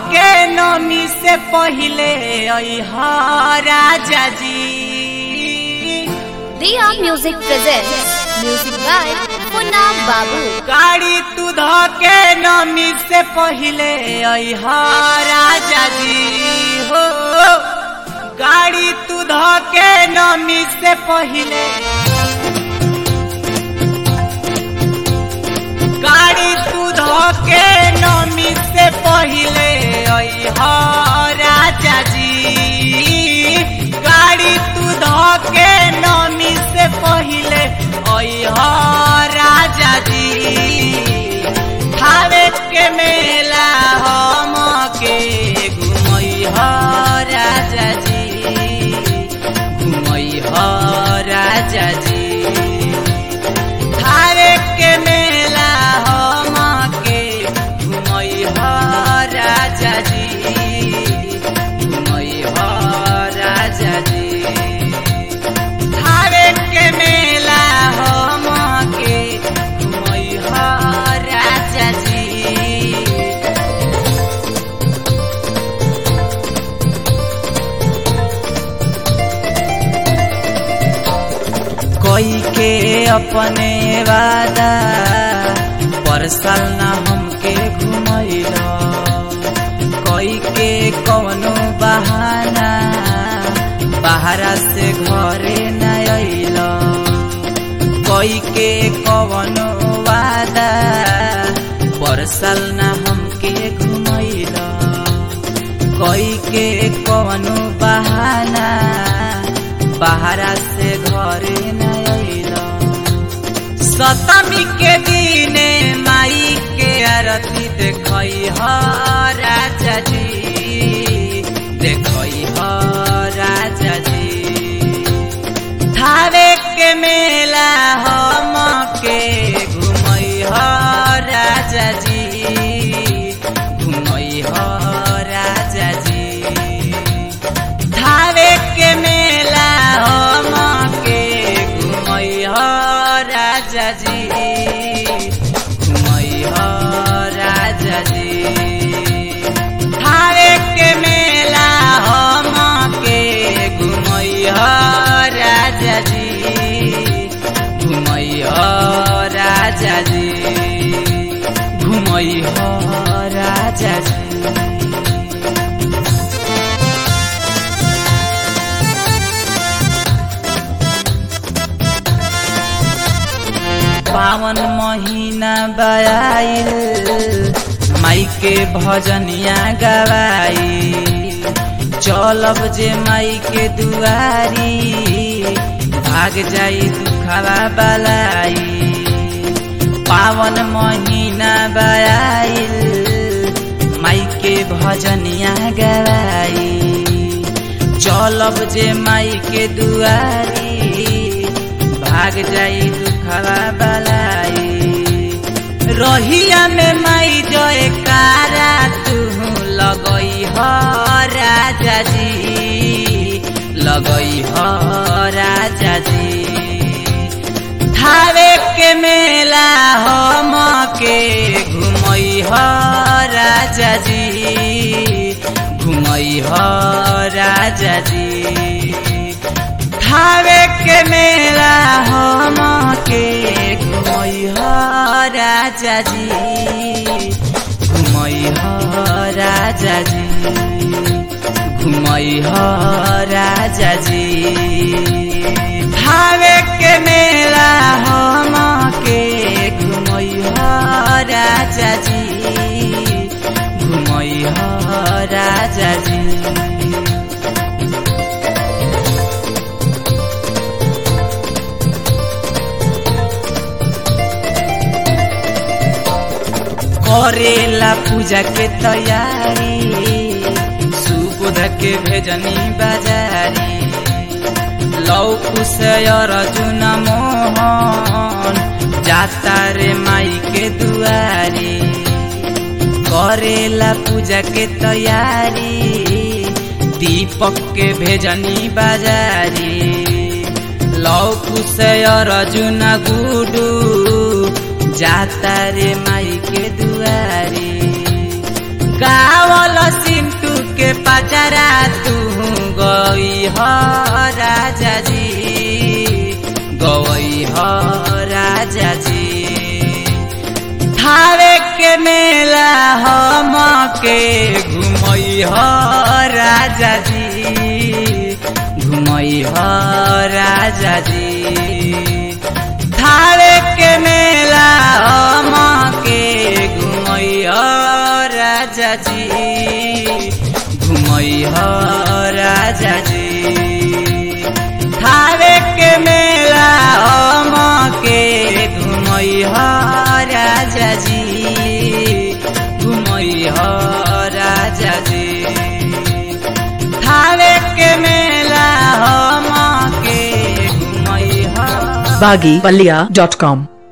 के नमी से पहिले अहा राजा जी Diya Music presents music by Punna Babu. गाड़ी तू ध के नमी से पहिले अहा राजा जी हो गाड़ी तू ध के नमी से पहिले गाड़ी तू ध के नमी से पहिले अहा राजा जी गाड़ी तू ध के नमी से पहिले अहा राजा जी थावे के मेला हम के घुमई ह राजा जी घुमई ह राजा जी थावे के मेला हम के घुमई ह राजा जी घुमई ह राजा जी थावे के मेला हम के घुमई ह राजा जी कोई के अपने वादा पर साल ना हमके घुमैला कोई के कवनो बहाना बाहरा से घरे न अइला कोई के कवनो वादा पर साल ना हमके घुमैला कोई के कवनो बहाना बाहरा से घरे न अइला सतमी के दिने माई के आरती देखई ह राजा जी देखई ह राजा जी थावे के मेला हम के घुमई ह राजा जी घुमई ह राजा जी थावे के मेला हम के घुमई ह राजा जी घुमई ह राजा जी थावे के मेला हम के घुमई ह राजा जी घुमई ह राजा जी घुमई ह राजा जी पावन महीना बयाइल माई के भजनिया गवाई चलब जे माई के दुआरी भाग जाई दुखवा बलाई पावन महीना बयाइल माई के भजनिया गवाई चलब जे माई के दुआरी भाग जाई दुखवा बलाई रहिया में माई जय कारा तू लगई ह राजा जी लगई ह राजा जी थावे के मेला हम के घुमई ह राजा जी घुमई ह राजा जी थावे के मेला हम के घुमई ह राजा जी घुमई ह राजा जी घुमई ह राजा जी थावे के मेला हम के घुमई ह राजा जी घुमई ह राजा जी करेला पूजा के तैयारी सुबुध के भेजनी बाजारी लौकु से अर्जुन मोहन जाता रे माई के दुआरी करेला पूजा के तैयारी दीपक के भेजनी बाजारी लौकु से अर्जुन गुडू जाता रे माई के दुआरी गावल सिंटू के पचरा तू गई ह राजा जी गई ह राजा जी थावे के मेला हम के घुमई ह राजा जी घुमई ह राजा जी थावे के मेला हम के घुमई ह राजा जी घुमई ह राजा जी थावे के मेला हम के घुमई ह राजा जी घुमई ह राजा जी थावे के मेला हम के घुमई ह baggypalia.com